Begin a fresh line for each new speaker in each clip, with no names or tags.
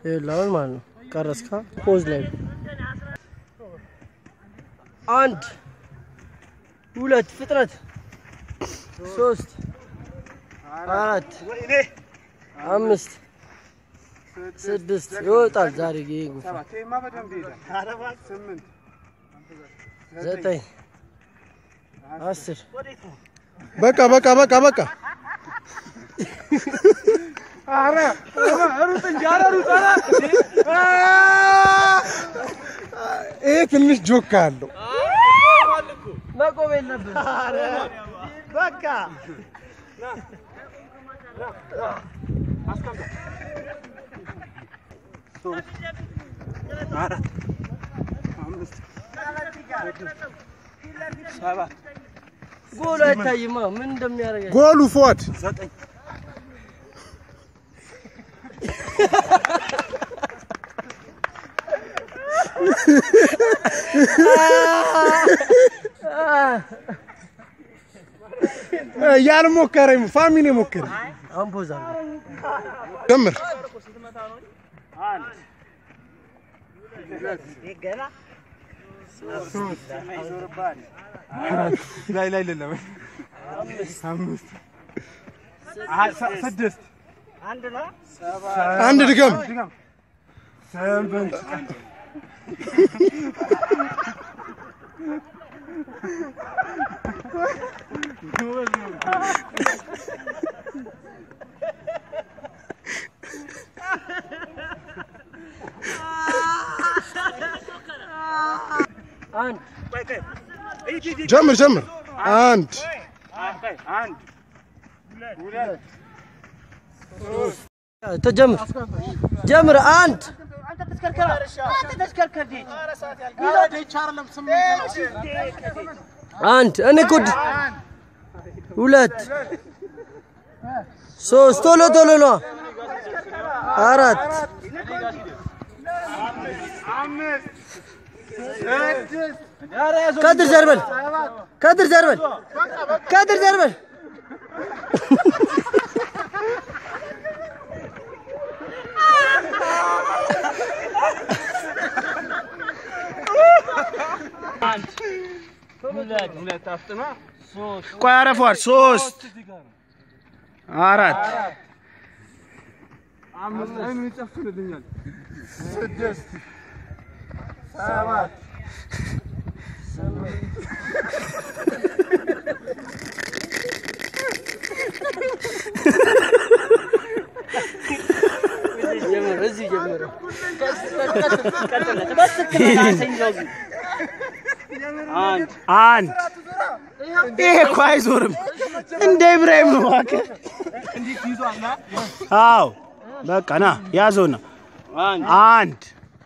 ይኸውልህ አሁን ማለት ነው ቀረስካ ፖዝ ላይ አንድ ሁለት ፍጥነት ሶስት አራት አምስት ስድስት ይወጣል ዛሬ ይሄ ጉንፋን ዘጠኝ አስር
በቃ በቃ በቃ በቃ ይሄ ትንሽ ጆካ አለው።
መቆም የለብን
በቃ
ጎል አይታይማ ምን እንደሚያደርግ
ጎሉ ፎድ ያልሞከረ ፋሚሊ ሞከረ።
አምፖዛ
ጀምር
ገና
ላይ ላይ ለለም አምስት ስድስት
አንድ ነው።
አንድ ድገም
አንድ
ጀምር ጀምር አንድ
ተጀምር ጀምር አንድ
አንተ ተሽከርከር አንተ ተሽከርከር
አንድ እኔ ጉድ ሁለት ሶስት ቶሎ ቶሎ ነው አራት ከድር ዘርበል ከድር ዘርበል ከድር ዘርበል
ቆይ አረፏል። ሶስት አራት
ጀምር እዚህ ጀምር
አንድ ይሄ እኮ አይዞርም። እንደ ኢብራሂም ነው እባክህ። አዎ በቃ ና ያዘው ና አንድ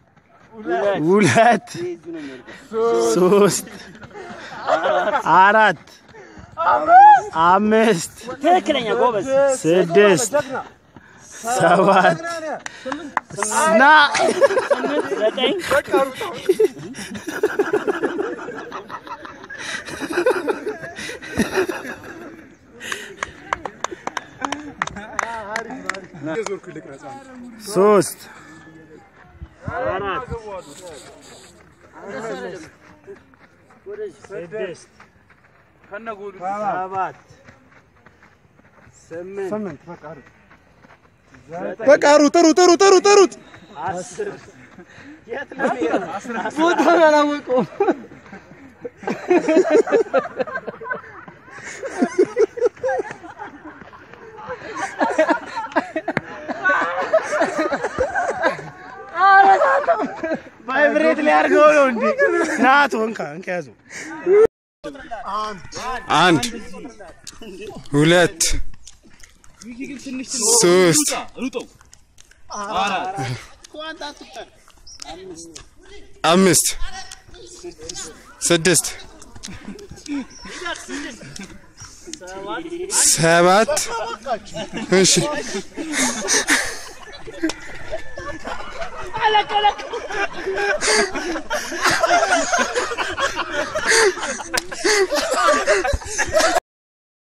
ሁለት ሶስት አራት አምስት ትክክለኛ ጎበዝ ስድስት ሰባት ና ዘጠኝ ሶስት አራት ስድስት ሰባት ስምንት
በቃ ሩጥ ሩጥ ሩጥ ሩጥ ሩጥ
አስር የት ነው የሚሄደው?
ቦታውን አላወቀውም
ቫይብሬት ሊያደርገው ነው እንዴ? ናት ወንካ እንካ ያዘው።
አንድ ሁለት ሶስት አምስት ስድስት ሰባት እሺ